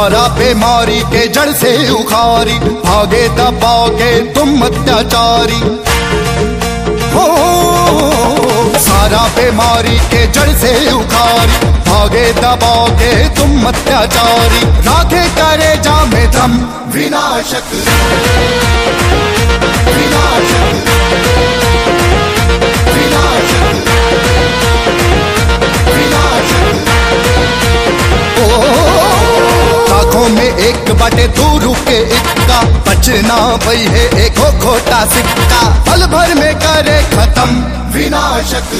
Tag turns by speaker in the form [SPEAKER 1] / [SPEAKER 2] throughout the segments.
[SPEAKER 1] सारा बीमारी के जड़ से उखारी भागे दबाओ के तुम अत्याचारी हो सारा बीमारी के जड़ से उखारी भागे दबाओ के तुम अत्याचारी राखे करे जा में दम विनाशक विनाशक विनाशक विनाशक लाखों में एक बटे दो रुके इक्का बचना भई है एक हो खोटा सिक्का पल भर में करे खत्म विनाशक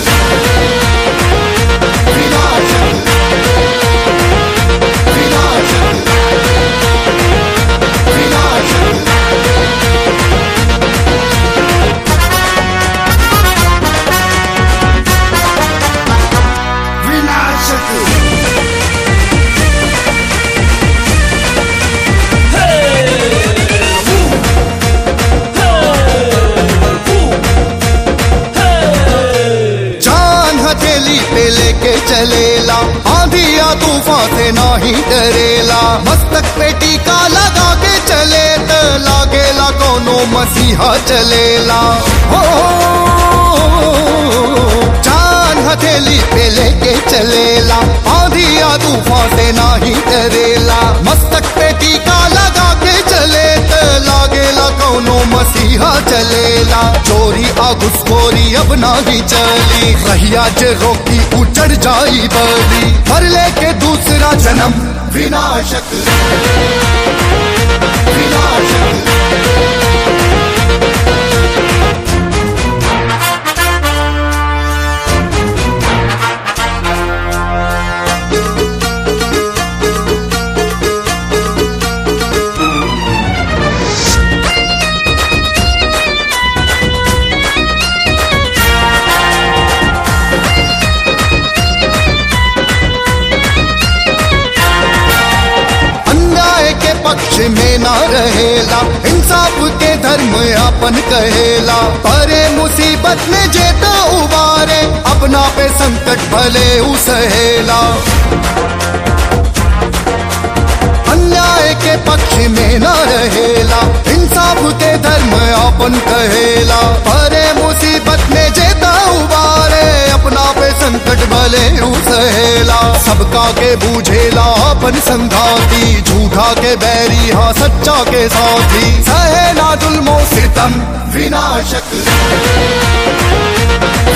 [SPEAKER 1] विनाशक विनाशक विनाशक विनाशक जान हथेली पे लेके चलेला आंधिया तूफान से नाही डरेला मस्तक पे टीका लगा के चले त लागेला कोनो मसीहा चलेला हो जान हथेली पे लेके चलेला आंधिया तूफान से नाही डरेला मस्तक पे टीका लगा के चले त लागेला कोनो मसीहा चलेला चोरी आ घुसखोरी अब नाही चली रहिया जे रोकी उचड़ जाई बली भर लेके दूसरा जन्म विनाशक विनाशक अन्याय के पक्ष में ना रहेला इंसाफ के धर्म अपन कहेला परे मुसीबत में जेता उबारे अपना पे संकट भले उसहेला अन्याय के पक्ष में न रहेला इंसाफ के धर्म अपन कहेला परे मुसीबत में जेता उबारे अपना पे संकट भले उसहेला सबका के बूझेला अपन संघाती झूठा के बैरी हाँ सच्चा के साथी सहेला जुल्मो सितम विनाशक